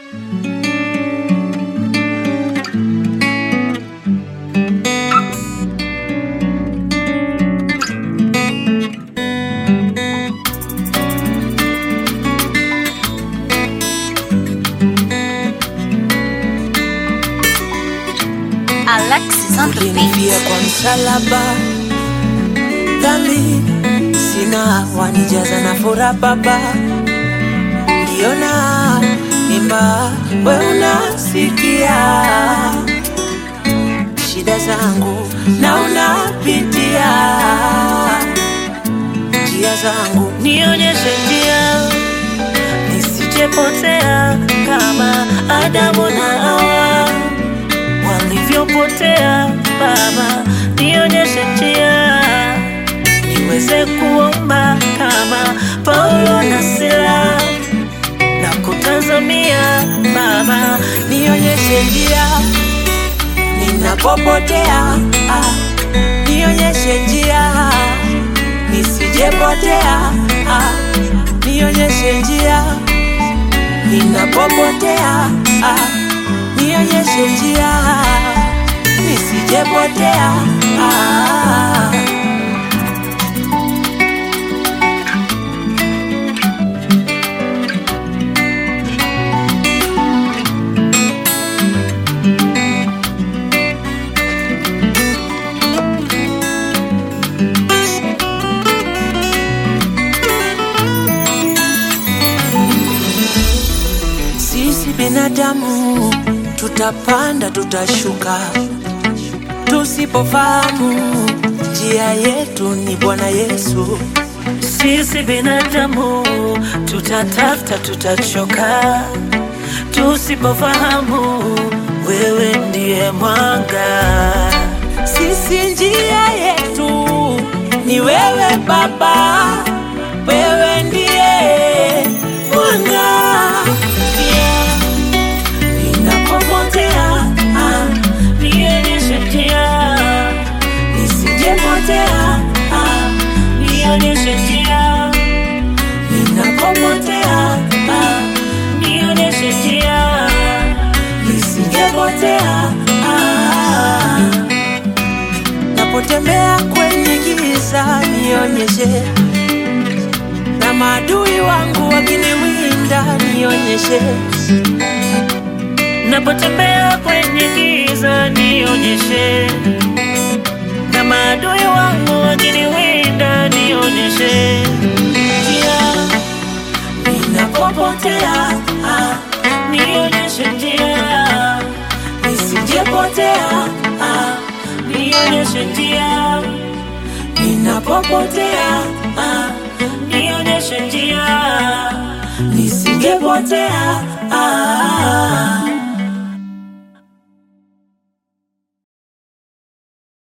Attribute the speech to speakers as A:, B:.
A: Alexis on the
B: ulinifia
A: beat.
B: kwa msalaba, dhambi sina, wanijaza na furaha Baba, ndiona mimba, we unasikia shida zangu na unapitia njia zangu,
C: nionyeshe njia nisijepotea kama Adamu na Hawa walivyopotea. Baba, nionyeshe njia niweze kuomba kama Paulo na Sila na kutazamia Baba,
B: nionyeshe njia ninapopotea, ah, nionyeshe njia nisijepotea, ah, nionyeshe njia ninapopotea, ah, nionyeshe njia nisijepotea, ah. Sisi binadamu tutapanda, tutashuka, tusipofahamu njia yetu ni Bwana Yesu.
C: Sisi binadamu tutatafuta, tutachoka, tusipofahamu wewe ndiye mwanga.
B: Sisi njia yetu ni wewe Baba, wewe ndiye mwanga.
C: Yeah. Ninapopotea, ah, nionyeshe njia, nisijepotea, ah, nionyeshe njia. Ninapopotea, ah, nionyeshe njia, nisijepotea, ah.
B: Napotembea kwenye giza nionyeshe, na maadui wangu wakiniwinda nionyeshe,
C: Napotembea kwenye giza nionyeshe, na maadui wangu wakiniwinda nionyeshe njia. Ninapopotea ah, nionyeshe njia, nisijepotea ah, nionyeshe njia. Ninapopotea ah, nionyeshe njia, nisijepotea ah.